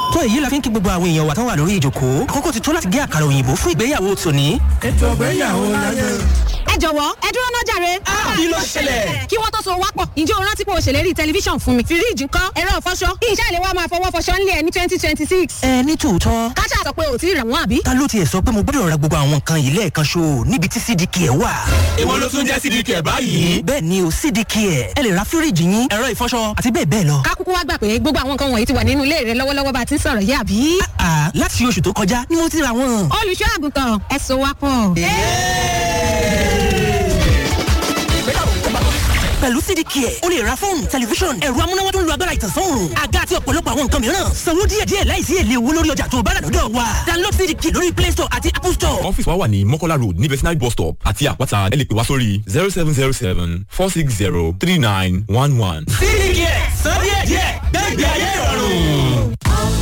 tó èyí la fi ń kí gbogbo àwọn èèyàn wa tán wà lórí ìjòkó àkókò ti tó láti gé àkàrà òyìnbó fún ìgbéyàwó tòní. ètò ìgbéyàwó láyé. ẹ jọ̀wọ́ ẹ dúró náà jàre. kí ló ṣẹlẹ̀? kí wọ́n tó so wápọ̀ ǹjẹ́ o rántí pé o ṣèlérí tẹlifíṣàn fún mi. fíríìjì ńkọ́ ẹ̀rọ ìfọṣọ kí iṣẹ́ ìléwọ́ máa fọwọ́ fọṣọ ńlẹ̀ ní twenty twenty six. ẹ ní tòótọ́ káṣá sọ pé o ti rà wọ́n àbí. ta ló tiẹ̀ sọ pé mo gbọ́dọ̀ ra gbogbo àwọn nǹkan yìí lẹ́ẹ̀kan ṣo níbi tí cdk ẹ̀ wà. ìwọ ló tún jẹ́ cdk ẹ̀ báyìí. bẹ́ẹ̀ ni o cdk ẹ̀ ẹ lè ra fíríìjì yín ẹ̀rọ ìfọṣọ àti bẹ́ẹ̀ bẹ́ẹ̀ lọ. ká kúkú wá gbà pé gbogbo àwọn nǹkan wọ̀nyí ti wà nínú ilé rẹ lọ́wọ́lọ́wọ́ bá a ti ń sọ̀rọ̀ yìí àbí. àà láti oṣù tó kọjá ni mo ti ra wọn. olùṣọ́ àgùntàn ẹ so wápọ̀. pẹ̀lú cdk ẹ̀ o lè ra fóònù tẹlifíṣọ̀n ẹ̀rọ amúnáwá tó ń lo agbára ìtànsán òòrùn àga àti ọ̀pọ̀lọpọ̀ àwọn nǹkan mìíràn sanwó díẹ̀díẹ̀ láìsí èlé owó lórí ọjà tó bá rà lọ́dọ̀ wa download cdk lórí play store àti apple store. ọ́fíìsì wa wà ní mọ́kọ́lá road ní vetinary bus stop àti àpáta ẹ lè pè wá sórí zero seven zero seven four six zero three nine one one. cdk san díẹ̀díẹ̀ gbẹ́gbẹ́ ayé ìrọ̀rùn.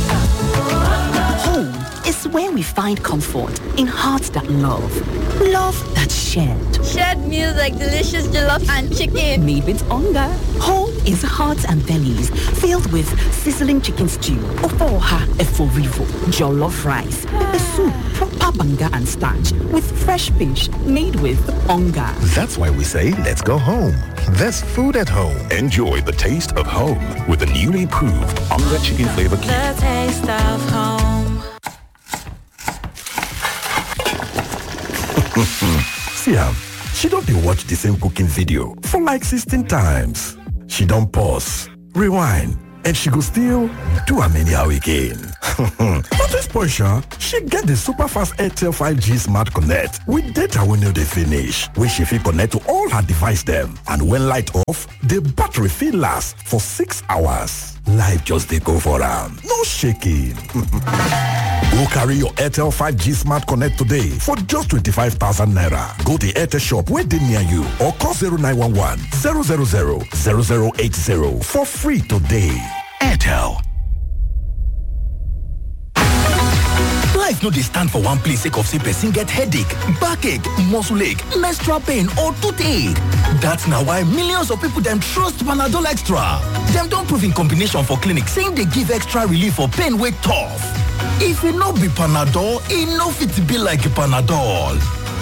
Home is where we find comfort in hearts that love, love that's shared. Shared meals like delicious jollof and chicken. Made with hunger. Home is hearts and bellies filled with sizzling chicken stew, ofoha eforivo, jollof rice, pepper soup, proper banga and starch with fresh fish made with hunger. That's why we say let's go home. There's food at home. Enjoy the taste of home with the newly proved Onga Chicken Flavor Cube. The taste of home. See am, she don dey watch the same cooking video for like 16 times. She don pause, rewind, and she go still do am anyhow again. But this portion, she get the super fast Airtel 5G Smart Connect with data wey no dey finish, wey she fit connect to all her device dem. And when light off, the battery fit last for six hours. Life just dey go for am, no shaking. Go carry your Airtel 5G Smart Connect today for just 25,000 naira. Go to Airtel shop where they near you or call 0911 000 0080 for free today. Airtel. Life no dey stand for one place sake of say person get headache, backache, muscle ache, menstrual pain or toothache. That's na why millions of people dem trust Panadol Extra. Dem don prove in combination for clinic saying dey give extra relief for pain wey tough. If e no be Panadol, e no fit be like Panadol.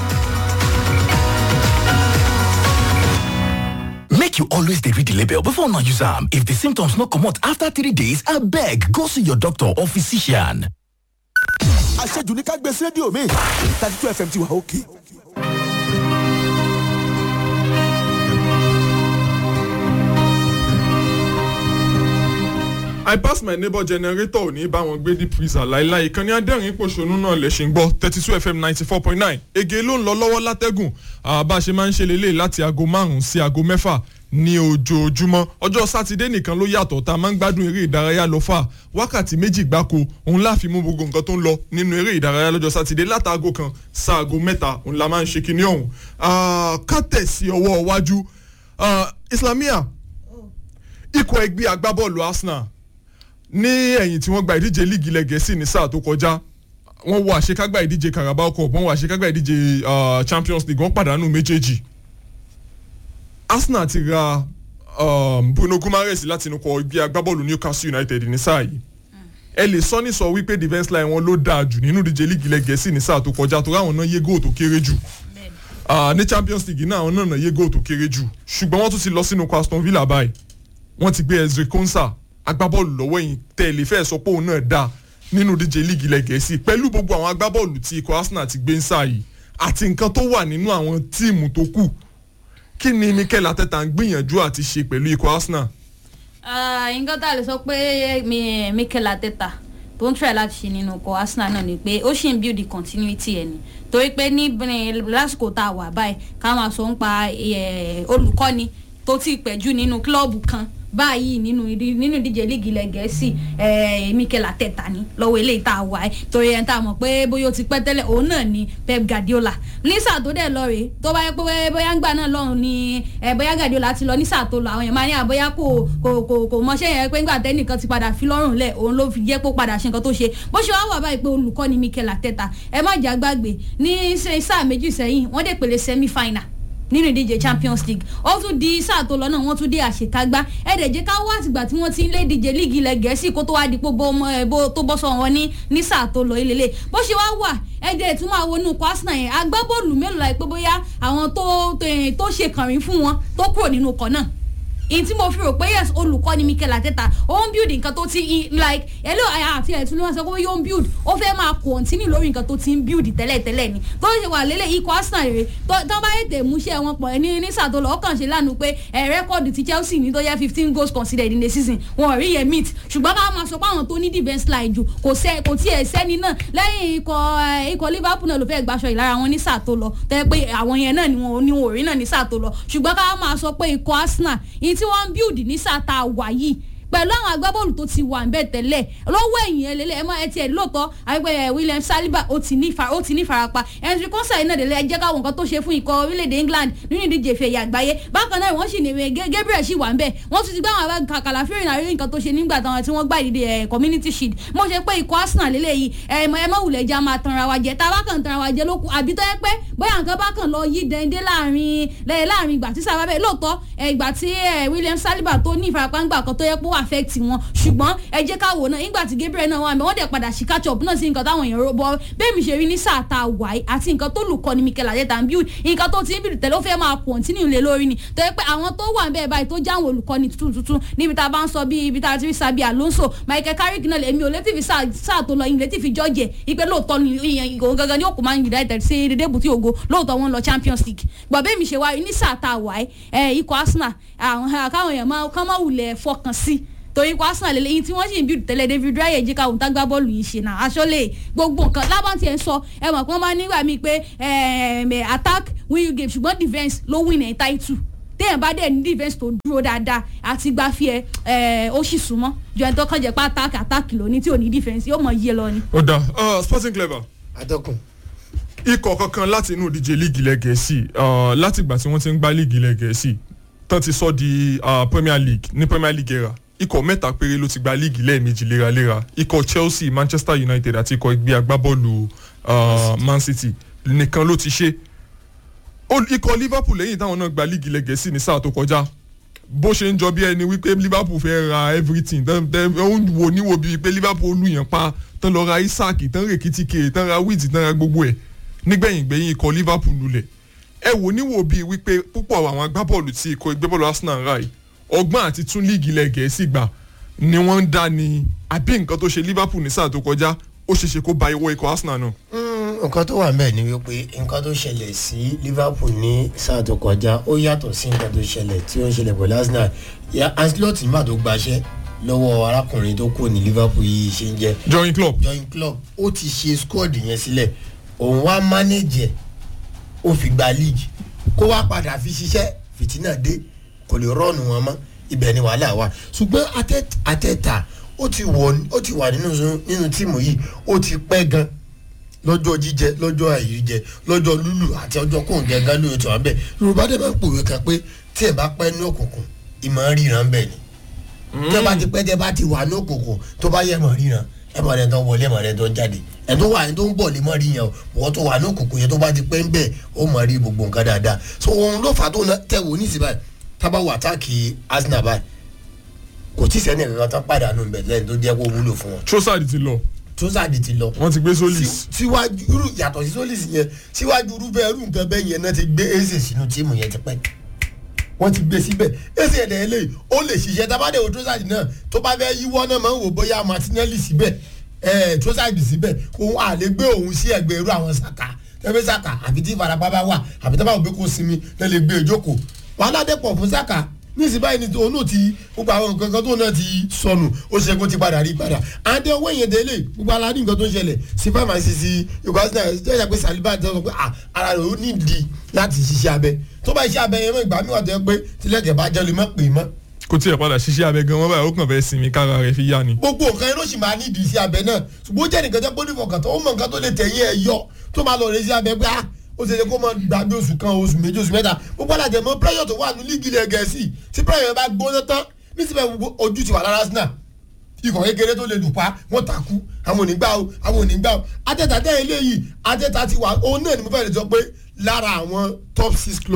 Make you always dey read the label before una use am. If the symptoms no comot after three days, abeg go see your doctor or physician. àṣejù ní ká gbé sí rédíò mi thirty two fm ti wà òkè. I pass my neighbor generator ò ní bá wọn gbé deep freezer láíláí ìkànnì adẹ́rìn pòṣónú náà lè ṣe ń gbọ́ thirty two fm ninety four point nine ege ló ń lọ lọ́wọ́ látẹ́gùn bá a ṣe máa ń ṣe lélẹ̀ láti aago márùn-ún sí aago mẹ́fà ní ojoojúmọ́ ọjọ́ sátidé nìkan ló yàtọ̀ tá a máa ń gbádùn eré ìdárayá lọ fà wákàtí méjì gbáko òun láàfin mú gbogbo nǹkan tó ń lọ nínú eré ìdárayá lọ́jọ́ sátidé látàgò kan sáàgò mẹ́ta òun la máa ń ṣe kinní ọ̀hún ká tẹ̀sí ọwọ́ iwájú islamia ikọ̀ ẹgbẹ́ agbábọ́ọ̀lù arsenal ní ẹ̀yìn tí wọ́n gba ìdíje líìgì ilẹ̀ gẹ̀ẹ́sì ní sáà tó kọjá wọ́n wọ àṣekágbá ìdíje carabao cup wọ́n wọ àṣekágbá ìdíje champions league wọ́n pàdánù méjèèjì arsenal ti ra um, bruno gumares láti inú kọ ibi agbábọ́ọ̀lù newcastle united ní sáà yìí ẹ lè sọ ní sọ wípé defence line wọn ló dáa jù nínú ìdíje líìgì ilẹ̀ gẹ̀ẹ́sì ní sáà tó kọjá tó ráwọn náà yé góò tó kéré jù ní champions league náà àwọn náà náà yé góò tó kéré jù ṣùgbọ́n wọ́n tún ti lọ sínú aston villa báyìí wọ́n ti gbé ezri konsa agbábọ́ọ̀lù lọ́wọ́ yìí tẹ̀lé fẹ́ sọ pé òun náà dáa nínú ìdíje líìgì ilẹ̀ gẹ̀ẹ́sì pẹ̀lú gbogbo àwọn agbábọ́ọ̀lù tí ikọ̀ arsenal ti gbé ń sáà yìí àti nǹkan tó wà nínú àwọn tíìmù tó kù kí ni mikel ateta ń gbìyànjú àti ṣe pẹ̀lú ikọ̀ arsenal. nǹkan tá a lè sọ pé mikel ateta tó ń try láti ṣe nínú ọkọ̀ arsenal náà ni pé ó ṣì ń build the continuity ẹ̀ ni torí pé ní lásìkò tá a wà báyìí ká máa sọ ń pa olùkọ́ni tó ti pẹ̀jù nínú kílọ̀bù kan báyìí nínú nínú ìdíje líìgì ilẹ̀ gẹ̀ẹ́sì mikel ateta ni lọ́wọ́ eléyìí tá a wà ẹ́ torí ẹ̀ ń tà mọ̀ pé bóyá o ti pẹ́ tẹ́lẹ̀ òun náà ni pep guardiola ní sáà tó dẹ̀ lọ rèé tó bá yẹ pé bóyá ń gbà náà lọ́run ni bóyá guardiola ti lọ ní sáà tó lọ àwọn yẹn máa ní àbóyá kò kò kò kò mọṣẹ́ yẹn pé ńgbà tẹ́nìkan ti padà fi lọ́rùn lẹ̀ òun ló fi jẹ́ pé ó padà ṣe nǹkan tó ṣe bó ṣe wá wà báyìí pé olùkọ́ ni mikel ateta ẹ má jà gbàgbé ní sáà méjì sẹ́yìn wọ́n dẹ̀ pèlè semi final nínú ìdíje champions league ó tún di sáà tó lọ náà wọ́n tún dé àṣekágbá ẹ̀ẹ́dẹ̀ jẹ́ ká wá àtìgbà tí wọ́n ti ń lé ìdíje líìgì ilẹ̀ gẹ̀ẹ́sì kó tó wá di pé tó bọ́ sọ wọn ní ní sáà tó lọ ilé bó ṣe wá wà ẹ̀ẹ́dẹ̀ tún máa wọnú ikọ̀ arsenal yẹn agbábọ́ọ̀lù mélòó la pé bóyá àwọn tó ṣe kànrin fún wọn tó kúrò nínú ikọ̀ náà in tí mo fi rò pé yes olùkọ́ ni mikel ateta ó ń build nǹkan tó ti like hello àti ẹ̀tún ló wá sọ pé yóò ń build ó fẹ́ máa continue lórí nǹkan tó ti ń build tẹ́lẹ̀tẹ́lẹ̀ ni tó ṣe wà lélẹ̀ ikọ̀ arsenal rè tó bá yètè múṣẹ́ wọn pọ̀ ní ní sàtọ́lọ̀ ọkàn ṣe lánàá pé ẹ̀ rẹ́kọ̀dù ti chelsea ní tó yẹ fifteen goals considered in the season wọn ò rí yẹn meet ṣùgbọ́n ká máa sọ pé àwọn tó ní defence line jù kò sẹ́ kò tí ẹ̀ sẹ́ni náà lẹ́yìn ikọ̀ ikọ̀ liverpool náà ló fẹ́ gbaṣọ ìlara wọn ní sàtọ́lọ̀ tẹ́ pé àwọn yẹn náà ni wọn ò rí náà ní sàtọ́lọ̀ ṣùgbọ́n ká máa sọ pé ikọ̀ arsenal tí wọ́n ń build ní sáà tá a wà yìí pẹ̀lú àwọn agbábọ́ọ̀lù tó ti wà nbẹ̀ tẹ́lẹ̀ lọ́wọ́ ẹ̀yìn ẹlẹ́lẹ́ ẹ mọ ẹ tiẹ̀ lóòótọ́ àgbẹ̀ william saliba ó ti ní ó ti ní farapa henry consa iná délé ẹ jẹ́ káwọn nǹkan tó ṣe fún ikọ̀ orílẹ̀-èdè england nínú ìdíje ìfẹ̀yà àgbáyé bákan náà wọ́n sì ní gabriel sì wà nbẹ̀ wọ́n tún ti gbá àwọn abẹ́ kàkàlà fẹ́rẹ̀ náà rí nǹkan tó ṣe nígbà táwọn tí wọ́n gbá ìdíje community shield mo ṣe pé ikọ̀ arsenal lélẹ̀ yìí ẹ mọ ẹ mọ wulẹ̀ já máa tanra wa jẹ tá a bá kàn tanra wa jẹ lókun àbí tó yẹ pé bóyá nǹkan bá kàn lọ yí dẹ́ndé láàrin láàrin ìgbà tí sábà bẹ́ẹ̀ lóòótọ́ ìgbà tí william saliba tó ní ìfarapa ńgbà kan tó yẹ pé ó affect wọn ṣùgbọ́n ẹ jẹ́ ká wò náà nígbà tí gabriel náà wà mí wọ́n dẹ̀ padà sí catch up náà sí nǹkan táwọn èèyàn rọ́bọ bẹ́ẹ̀ mi ṣe rí ní sáà tá a wà yìí àti nǹkan tó lù kọ́ ni mikel adeta ń bí nǹkan tó ti ń bìrì tẹ́lẹ̀ ó fẹ́ máa continue lé lórí ni tó yẹ pé àwọn tó wà bẹ́ẹ̀ báyìí tó jáwọn olùkọ́ni tuntun tuntun níbi tá a bá ń sọ bí ibi tá a ti rí sabi alonso michael carrick náà èmi ò létí fi sáà tó lọ ìlétí fi jọ́jẹ̀ ipe lóòótọ́ ni ìgò gangan ni ó kò máa ń united sí dédé bùtí ògo lóòótọ́ wọn lọ champions league gbọ́ bẹ́ẹ̀ mi ṣe wá ní sáà tá a wà yìí ikọ̀ arsenal àwọn èèyàn máa wulẹ̀ fọkàn sí torí kó arsenal lélẹ́yìn tí wọ́n sì ń bí tẹ́lẹ̀ david raya jíkà òun tá gbá bọ́ọ̀lù yìí ṣe náà aṣọ́lẹ̀ gbogbo nǹkan lábọ́n tiẹ̀ ń sọ ẹ mọ̀ pé wọ́n máa nígbà míì pé attack win you game ṣùgbọ́n defence ló win ẹ̀ title téèyàn bá dẹ̀ ní defence tó dúró dáadáa àti gbáfíẹ́ ó sì súnmọ́ ju ẹni tó kàn jẹ́ pé attack attack lóní tí ò ní defence yóò mọ̀ yé lọ ni. ó dà sporting clever. adọ́kùn ikọ̀ kankan láti inú ìdíje líìgì ilẹ̀ gẹ̀ẹ́sì látìgbà tí wọ́n ti ń gbá líìgì ilẹ̀ gẹ̀ẹ́sì tán ti sọ di premier league ní premier league era ikọ̀ mẹ́ta péré ló ti gba líìgì lẹ́ẹ̀mejì léraléra ikọ̀ chelsea manchester united àti ikọ̀ ẹgbẹ́ agbábọ́ọ̀lù man city nìkan ló ti ṣe ikọ̀ liverpool lẹ́yìn táwọn náà gba líìgì lẹ́gẹ̀ẹ́sì ní sáà tó kọjá bó ṣe ń jọ bí ẹni wípé liverpool fẹ́ ra everything ó ń wò níwò bíi pé liverpool lùyàn pa tán lọ ra isaac tán rè kìtìkè tán ra wheat tán ra gbogbo ẹ̀ nígbẹ̀yìn gbẹ̀yìn ikọ̀ liverpool lulẹ̀ ẹ wò níwò bíi wípé púpọ̀ àwọn agbábọ́ọ̀lù tí ikọ̀ ìgbẹ́bọ́ọ̀lù arsenal ń ra yìí ọgbọ́n àti tún líìgì ilẹ̀ gẹ̀ẹ́sì gbà ni wọ́n ń dá ní àbí nǹkan tó ṣe liverpool ní sáà tó kọjá ó ṣe ṣe kó ba ìwọ ikọ̀ arsenal náà. nǹkan tó wà mẹ́ẹ̀ ni wípé nǹkan tó ṣẹlẹ̀ sí liverpool ní sáà tó kọjá ó yàtọ̀ sí nǹkan tó ṣẹlẹ̀ tí ó ń ṣẹlẹ̀ pẹ̀lú arsenal ancelotti má tó gbaṣẹ́ lọ́wọ́ arákùnrin tó kù ní liverpool yìí ṣe ń jẹ́. join club. join club ó ti ṣe squad yẹn sílẹ̀ òun wá manage ẹ̀ ó fi gba league kó wá padà fi ṣiṣẹ́ fìtínà dé kò lè rọ́ọ̀nù wọn mọ́ ibẹ̀ ni wàhálà wà ṣùgbọ́n àtẹ̀tà ó ti wà nínú tíìmù yìí ó ti pẹ́ gan lọ́jọ́ jíjẹ lọ́jọ́ àìríjẹ lọ́jọ́ lúlù àti ọjọ́ kóńgẹ́ gan lóye tó wà bẹ́ẹ̀ yorùbá dẹ̀ máa ń pòwe kan pé tí ẹ̀ bá pẹ́ ní òkùnkùn ìmọ̀ ríran bẹ́ẹ̀ ni tẹ́ bá ti pẹ́ tẹ́ bá ti wà ní òkùnkùn tó bá yẹ mọ̀ ríran ẹ mọ̀ rẹ̀ tó wọlé mọ̀ rẹ̀ tó jáde ẹ̀ tó wà ní tó ń bọ̀ lè mọ̀ rí yẹn o wọ́n tó wà ní òkùnkùn yẹn tó bá ti pẹ́ ń bẹ̀ ó mọ̀ rí gbogbo nǹkan dáadáa so òun ló fà tó tẹ̀ wò ní ìsìnbáyìí tábà wà táàkì arsenal báyìí kò tí sẹ́ni kankan tán pàdánù bẹ̀ lẹ́yìn tó jẹ́ kó wúlò fún wọn. trossard ti lọ. trossard ti lọ. wọ́n ti gbé solis. síwájú irú yàtọ̀ sí solis yẹn síwájú irúfẹ́ irú nǹkan bẹ́ẹ̀ yẹn náà ti gbé eze sínú tíìmù yẹn ti pẹ́ wọ́n ti gbé síbẹ̀ eze ẹ̀dẹ̀ eléyìí ó lè ṣiṣẹ́ tábàdé o trossard náà tó bá fẹ́ yíwọ́ náà máa ń wò bóyá martinelli síbẹ̀ ẹ̀ trossard síbẹ̀ òun à lè gbé òun sí ẹgbẹ́ irú àwọn saka tẹ́fẹ́ saka àfi tí ìfarapa bá wà àfi tábà òbí kò sinmi náà lè gbé ìjókòó wàhálà dẹ́pọ̀ fún saka níìsín báyìí ni òun náà ti gbogbo àwọn nǹkan kan tó náà ti sọnù ó ṣe kó ti padà rí padà àǹtẹ owó yẹn délé gbogbo aládùn nǹkan tó ń ṣẹlẹ̀ sí fáwọn àṣìṣe yorùbá sí náà ṣe é pé saliba ti sọ pé ara rẹ̀ ó nídìí láti ṣiṣẹ́ abẹ tó bá iṣẹ́ abẹ yẹn mọ́ ìgbà mi wà tó yẹ pé tilẹ̀kẹ̀ bá jẹ́ lè má pè mọ́. kò tí ì padà ṣiṣẹ́ abẹ gan wọn báyìí ó kàn fẹ́ sinmi kára rẹ̀ fi yá ni. gbogbo nǹkan yẹn ló sì máa nídìí iṣẹ́ abẹ náà ṣùgbọ́n ó jẹ́ nìkan tẹ́ pé onífọ̀kàn tó ó mọ nǹkan tó lè tẹ̀yìn ẹ̀ yọ tó máa lọ rẹ̀ iṣẹ́ abẹ pé ah ó ṣe lè kó mọ gbàgbé oṣù kan oṣù méjì oṣù mẹ́ta gbogbo alájẹ mọ pírẹ́yọ̀ tó wà ní líìgì ilẹ̀ gẹ̀ẹ́sì tí pírẹ́yọ̀ bá gbóná tán nísìnyí gbogbo ojú ti wà lára arsenal ikọ̀ kékeré tó lè dùn pa wọ́n takú àwọn onígbà o àwọn onígbà o atẹ́ta tẹ́ eléyìí atẹ́ta ti wà òun náà ni mo fẹ́ lè sọ pé lára àwọn top six club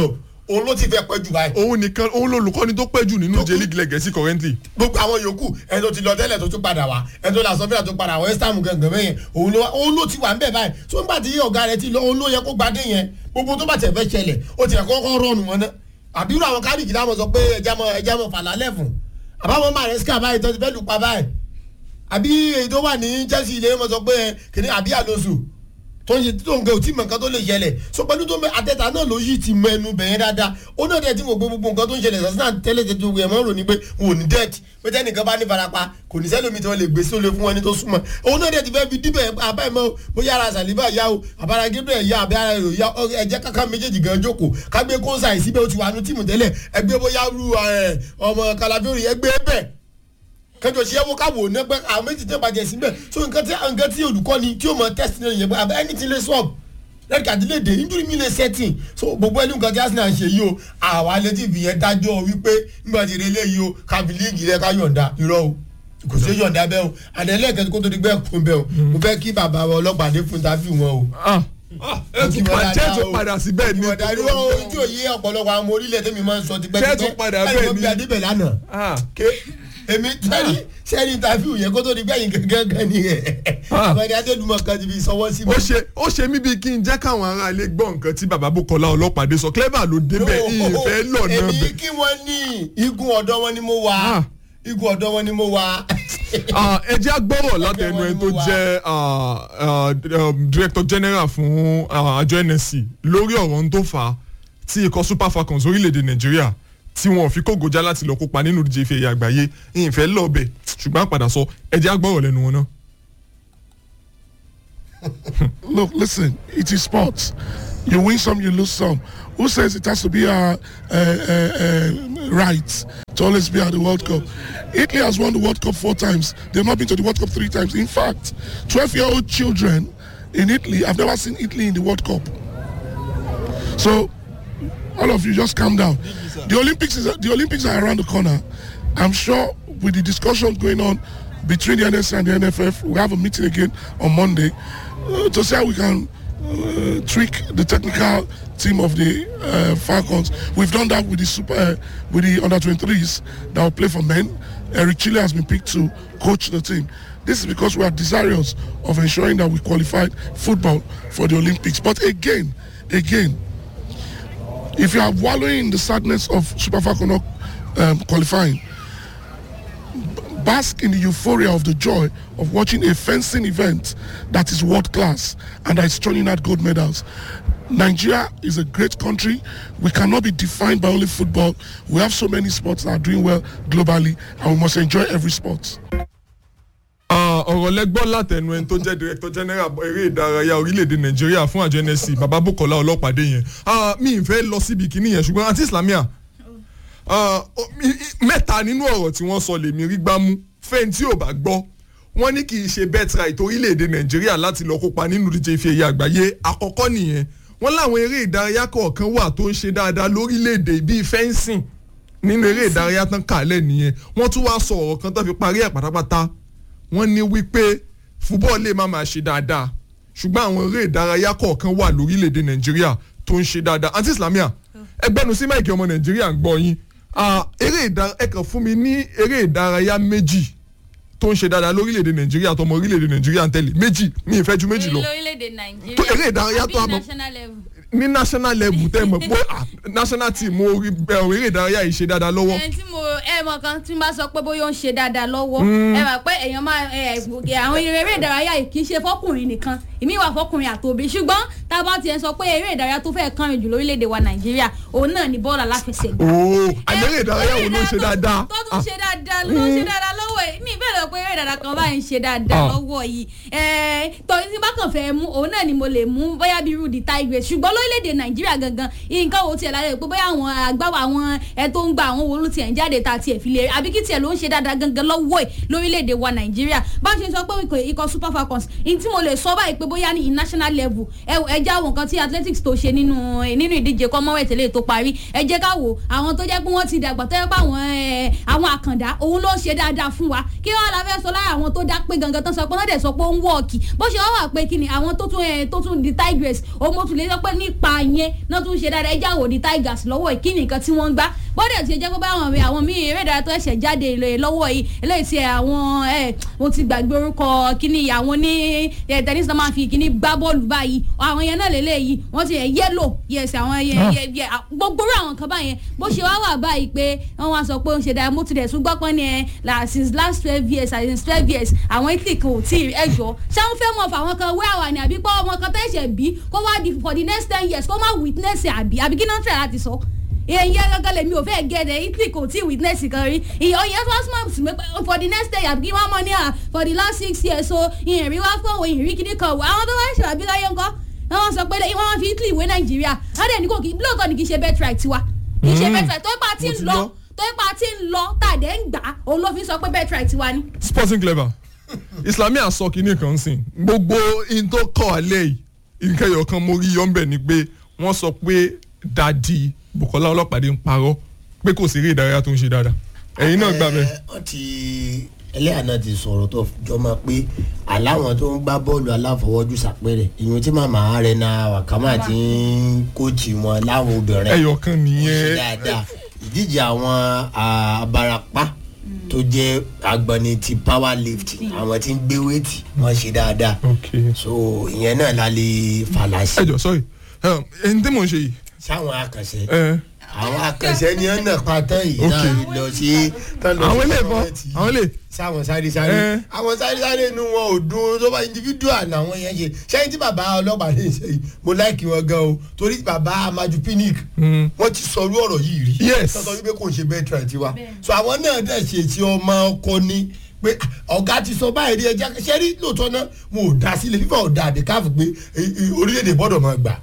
òun ló ti fẹ́ pẹ́ jù báyìí. òun nìkan òun lolùkọ́ni tó pẹ́ jù nínú jẹ́ league lẹ́gẹ̀ẹ́sì currently. gbogbo àwọn yòókù ẹni tó ti lọ tẹ́lẹ̀ tó tún padà wá ẹni tó làásọ fílà tó padà wá west ham gangan bẹ́yẹn òun ló òun ló ti wà ńbẹ̀ báyìí tó ń bá ti yí ọ̀gá rẹ̀ ti lọ òun ló yẹ kó gbadé yẹn gbogbo tó bá tẹ̀ fẹ́ ṣẹlẹ̀ ó ti kọ́kọ́ rọrùn wọn náà àbírú àwọn kárìkì dáhùn sọ pé ẹja mọ ẹja mọ fàlálẹ̀ fún àbáwọn maresca báyìí tó ti fẹ́ lù pa báyìí àbí èyí tó wà ní chelsea ilé wọn sọ pé kìnìún àbí àlóṣù tó ń ṣe tó ń gẹ òtí mọ nǹkan tó lè ṣẹlẹ̀ so pẹ̀lú tó ń bẹ àtẹ̀tà náà ló yí ti mọ ẹnu bẹ̀yẹn dáadáa ó náà dẹ̀ tí mo gbé gbogbo nǹkan tó ń ṣẹlẹ̀ sọ́sínà tẹ́lẹ̀ tẹ́lẹ̀ tó wẹ̀ mọ́ rò ní pé wọn ò ní dẹ́ẹ̀tì pé tẹ́nìkan bá ní farapa kò ní sẹ́lómi tí wọ́n lè gbé sólè fún wọn ní tó súnmọ́ òun náà dẹ̀ ti fẹ́ fi díbẹ̀ abáyé mọ́ bóyá ara sàlíbà yá o àbára gébẹ̀ yá àbí ara èrò yá ẹ̀jẹ̀ kankan méjèèjì gan jókòó kágbé kóńsà ìsíbẹ̀ ó ti wà nú tíìmù tẹ́lẹ̀ ẹgbẹ́ bóyá ru ọmọ kalafiori ẹgbẹ́ bẹ́ẹ̀ kẹjọ ṣe ẹwọ káwọ ní ẹgbẹ àwọn méjì tẹ bàjẹ́ síbẹ̀ so nǹkan tí nǹkan tí olùkọ́ni tí o mọ test náà yẹn abẹ́ ẹni tí lè sọ̀b red card lè dé injury mi lè setting so gbogbo ẹni nǹkan tí arsenal ṣe yìí o àwa létí fi yẹn dájọ́ wípé nígbà tí ìrẹ̀lẹ̀ yìí o káfí líìgì rẹ ká yọ̀ǹda irọ́ o kò sí yọ̀ǹda bẹ́ẹ̀ o àdẹ́lẹ́ kẹ́tí kó tó di gbẹ́ kún bẹ́ẹ̀ o mo fẹ́ kí bàbá wa ọlọ́pàá dé fún tàbí wọn o ẹ tún padà jẹ́ tún padà sí bẹ́ẹ̀ ni. ìwọ̀dà irú ojú òye ọ̀pọ̀lọpọ̀ àwọn orílẹ̀ tẹ́mi máa ń sọ tipẹ́ Jẹ́ tún padà bẹ́ẹ̀ ni. ẹ̀yìn adébẹ̀ lánàá èmi tẹ́lí sẹ́ni tàfíù yẹn kó tó di gbẹ̀yìn gángan ni ẹ̀ àbẹ̀dẹ̀ adédùmọ̀ kan ti fi sọwọ́ sí mi. ó ṣe ó ṣe mí bíi kí n jẹ́ káwọn ará ilé gbọ́ nǹkan tí baba bukola ọlọ́pàdé sọ clever ló débẹ̀ ìfẹ́ lọ náà èmi bẹ̀. kí wọ́n ní igun ọ̀dọ́ wọn ni mo wà igun ọ̀dọ́ wọn ni mo wà. Ah, ẹ jẹ́ agbọ́rọ̀ látẹnu ẹni tó jẹ́ ah, ah, um, director general fún ah, àjọ nsc lórí ọ̀rọ̀ ń tó fà á tí ikọ̀ super falcons orílẹ̀-èdè nàìjíríà tí wọn ò fi kógojá láti lọ kópa nínú ìdíje ife ẹ̀yà àgbáyé ìyìnfẹ́ lọ́ọ̀bẹ̀ ṣùgbọ́n àpàdà sọ ẹ jẹ́ agbọ́rọ̀ lẹ́nu wọn náà. Look, listen, it is sports. You win some, you lose some. Who says it has to be our uh, uh, uh, right to always be at the World Cup? Italy has won the World Cup four times. They've not been to the World Cup three times. In fact, 12 year old children in Italy, I've never seen Italy in the World Cup. So, all of you just calm down. The Olympics is the Olympics are around the corner. I'm sure with the discussions going on between the NSA and the NFF, we have a meeting again on Monday uh, to see how we can uh, tweak the technical team of the uh, Falcons. We've done that with the super uh, with the under 23s that will play for men. Eric Chile has been picked to coach the team. This is because we are desirous of ensuring that we qualified football for the Olympics. But again, again, if you are wallowing in the sadness of Super Falcon not um, qualifying, bask in the euphoria of the joy of watching a fencing event that is world class and that is turning out gold medals. Nigeria is a great country. We cannot be defined by only football. We have so many sports that are doing well globally, and we must enjoy every sport. Ah, ọ̀rọ̀ lẹ́gbọ́n látẹnu ẹni tó jẹ́ director general eré ìdárayá orílẹ̀-èdè nàìjíríà fún àjọ nsc baba bukola ọlọ́pàdé yẹn Ah, mi ì fẹ́ lọ síbi kìíní yẹn ṣùgbọ́n àti islamia ah, o- mi- i- mẹ́ta nínú ọ̀rọ̀ tí wọ́n sọ lèmi rí gbámú fẹ́ni tí ò bá gbọ́ wọ́n ní kì í ṣe birthright orílẹ̀-èdè nàìjíríà láti lọ kópa nínú ìdíje ife ẹ̀yẹ àgbáyé àkọ́kọ́ nìyẹn wọ́n láwọn eré ìdárayá kọ̀ọ̀kan wà tó ń ṣe dáadáa lórílẹ̀-èdè bíi fencing nínú eré ìdárayá tán kàálẹ̀ nìyẹn wọ́n tún wá sọ ọ̀rọ̀ kan tó fi parí ẹ̀ pátápátá wọ́n ní wípé fúbọ́ọ̀ lè má máa ṣe dáadáa ṣùgbọ́n àwọn eré ìdárayá kọ̀ọ̀kan wà lórílẹ̀‐èdè nàìjíríà tó ń ṣe dáadáa àǹtí islamia ẹgbẹ́nu sí máìkì ọmọ nàìjíríà ń gbọ́ yín Ah, eré ìdárayá ẹ kàn fún mi ní eré ìdárayá méjì tó ń ṣe dáadáa lórílẹ̀‐èdè nàìjíríà tọmọ orílẹ̀‐èdè nàìjíríà ń tẹ̀lé méjì mi ì fẹ́ ju méjì lọ lórílẹ̀‐èdè nàìjíríà Tó eré ìdárayá tó àbí àmọ́- national level. ní national level tẹ́ mọ̀ pé ah, national team orí ẹ, eré ìdárayá yìí ṣe dáadáa lọ́wọ́ ẹni tí mo ẹ mọ kan tí n bá sọ pé bóyá ó ń ṣe dáadáa lọ́wọ́ Mm. ẹ mọ̀ pé èèyàn máa ẹ ẹ, àwọn eré ìdárayá yìí kì í ṣe fọkùnrin nìkan ìmí wà fọkùnrin àtòbí ṣùgbọ́n tá a bá tiẹ̀ sọ pé eré ìdárayá tó fẹ́ kàn jù lórílẹ̀‐èdè wa nàìjíríà òun náà ni bọ́ọ̀lù aláfẹsẹ̀gbá. ooo àmì eré ìdárayá wo ló ń ṣe dáadáa tó tún ṣe dáadáa ló ń ṣe dáadáa lọ́wọ́ ẹ̀ mi ìbéèrè pé eré ìdárayá kan báyìí ń ṣe dáadáa Ah. lọ́wọ́ yìí ẹ̀ torí tí bá kàn fẹ́ mú òun náà ni mo lè mú bóyá bíi rudy tigres ṣùgbọ́n lórílẹ̀‐èdè nàìjíríà gangan nǹkan wo tiẹ̀ lára rẹ̀ pé bóyá àwọn àgbáwò àwọn ẹ tó ń gba àwọn wo ló tiẹ̀ ń jáde ta tiẹ̀ fi lè rí àbí kí tiẹ̀ ló ń ṣe dáadáa gangan lọ́wọ́ ẹ̀ lórílẹ̀‐èdè wa nàìjíríà bá ṣe sọ pé ikọ̀- ikọ̀ super falcons ní tí mo lè sọ báyìí pé bóyá ní national level ẹ ẹ já àwọn nǹkan tí athletics tó ṣe nínú nínú ìdíje commonwealth lè tó parí ẹ jẹ́ ká wò àwọn tó jẹ́ pé wọ́n ti dàgbà tó yẹ pé àwọn ẹ, àwọn àkàndá òun ló ń ṣe dáadáa fún wa kí wọ́n la fẹ́ sọ sọ lára àwọn tó dá pé gangan tán sọ pé wọ́n dẹ̀ sọ pé ó ń wọ́ọ̀kì bó ṣe wá wà pé kí ni àwọn tó tún ẹ̀ tó tún di tigress òun mo tún lè sọ pé nípa yẹn náà tún ṣe dáadáa ẹjẹ́ àwọn di tigers lọ́wọ́ ìkíni nǹkan tí wọ́n ń gbá bọ́dẹ̀ tí ó jẹ́ pé báwọn mi àwọn míì eré ìdárayá tó ẹ̀ṣẹ̀ jáde lọ́wọ́ yìí eléyìí ti àwọn ẹ̀ mo ti gbàgbé orúkọ kíní àwọn ní tẹ̀nísì náà máa fi kíní gbá bọ́ọ̀lù báyìí àwọn yẹn náà lélẹ́yìí wọ́n ti yẹ yẹ́lò yẹsẹ̀ àwọn gbogbo àwọn kan báyẹn bó ṣe wá wà báyìí pé wọ́n wá sọ pé ó ń ṣe dáa mo ti dẹ̀ tún gbọ́ pọ́n ní ẹ since last twelve years since twelve years àwọn italy kan ò tí ì ẹjọ́ ṣáwọn fẹ́ mọ̀ fáwọn kan wé àwà ni àbí pé ọmọ kan tẹ̀sẹ̀ bí kó wá di for the next ten years kó má witness àbí àbí kí náà tẹ̀ láti sọ èyí gángan lèmi ò fẹ́ gẹ̀ẹ́dẹ̀ italy kò tí witness kan rí ìyọ̀ yẹn tó smart sí mi pé for the next day àbí wọ́n mọ̀ ní à for the last six years so ìyẹn rí wá fún òun ìrí kíní kan wò àwọn tó wá ṣe àbí láyé ńkọ́ wọ́n sọ pé wọ́n fi italy wé nàìjíríà wọ́n dẹ̀ ní kò kí lóòótọ́ ni kì í ṣe bet right tiwa kì í ṣe bet right tó ipa tí ń lọ tó ipa tí ń lọ tàdé ń gbà òun ló fi sọ pé bet right tiwa ni. sporting clever islamia sọ kínní kan sìn gbogbo in tó kọ alẹ́ yìí nǹkan ẹ̀yọ̀ kan mo rí yọ̀ǹbẹ̀ ni pé wọ́n sọ pé dadi bukola ọlọ́pàdé ń parọ́ pé kò sí eré ìdárayá tó ń ṣe dáadáa ẹ̀yin náà gbà bẹ́ẹ̀. wọ́n ti ẹlẹ́yà náà ti sọ̀rọ̀ tó jọ máa pé aláwọn tó ń gbá bọ́ọ̀lù aláfọwọ́jú sàpẹ́rẹ̀ ìyẹn tí màmá rẹ̀ na wàkàmà ti ń kóòtù wọn láwọn obìnrin. ẹyọ kan nìyẹn. dáadáa ìdíje àwọn abarapá tó jẹ́ agbọ̀nni ti power lift àwọn tí ń gbé wéètì wọ́n ṣe dáadáa so ìyẹn náà la lè fàlà sí. ẹ jọ sọrí ẹni tí mò ń ṣe yìí. sáwọn akànṣe àwọn akànṣe ni wọn náà pátá yìí náà lọ sí. àwọn ilé ìbọn àwọn ilé. sáwọn sáré sáré àwọn sáré sáré inú wọn ò dún tó bá individual làwọn yẹn ṣe sẹ́yìn tí bàbá ọlọ́pàá lè ṣe yìí mo láìkí wọn gan o torí bàbá amaju pinnick wọ́n ti sọ orú ọ̀rọ̀ yìí rí. yes sọ́tọ́ wípé kò ń ṣe bẹ́ẹ̀ tẹ̀ tiwa so àwọn náà dẹ̀ ṣe ti ọmọ ọkọ ni pé ọ̀gá ti sọ báyìí rí ẹja ṣẹ́rí lóòótọ́ náà mo ò dá sílẹ̀ fífà ò dá àdékáfù pé orílẹ̀-èdè gbọ́dọ̀ máa gbà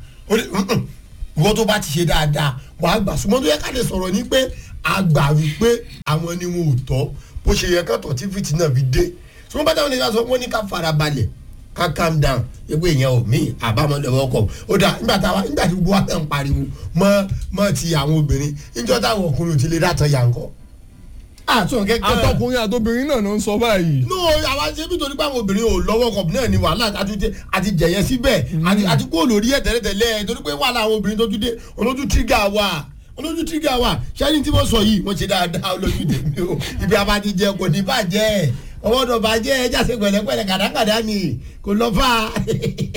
wọ́n tó bá ti ṣe dáadáa wà á gbà súnmọ́ tó yẹ ká lè sọ̀rọ̀ ní pé a gbà wípé àwọn ni wọn ò tọ́ bó ṣe yẹ ká tọ̀ tí fìtì náà fi dé súnmọ́ bá táwọn ènìyàn sọ wọ́n ní ká fara balẹ̀ ká calm down egbò èèyàn ò mí àbámọ́ lọ́wọ́ kọ̀ ó dà nígbà táwa nígbà tí gbogbo wa fẹ́ ń pariwo mọ́ mọ́ ti àwọn obìnrin níjọ́ táwọn ọkùnrin ò ti lè dàtọ̀ yà ń kọ́ àtún kẹkẹ. àtọkùnrin àtobìnrin náà ló ń sọ báyìí. no àwa ṣe bí torí pé àwọn obìnrin ò lọ́wọ́ kọ̀ náà ni wàhálà àti jẹ̀yẹ síbẹ̀ àti kó lórí ẹ̀ tẹ́lẹ̀tẹ́lẹ̀ torí pé wàhálà àwọn obìnrin tó tún dé olójú tírígà wà olójú tírígà wà ṣẹ́ni tí wọ́n sọ yìí wọ́n ṣe dáadáa olójú tèmi o ibi abájí jẹ kò ní bàjẹ́ ọwọ́dọ̀ bàjẹ́ ẹ jáse pẹ̀lẹ́pẹ̀lẹ́ kàdákàdá ni kò lọ́ fà á.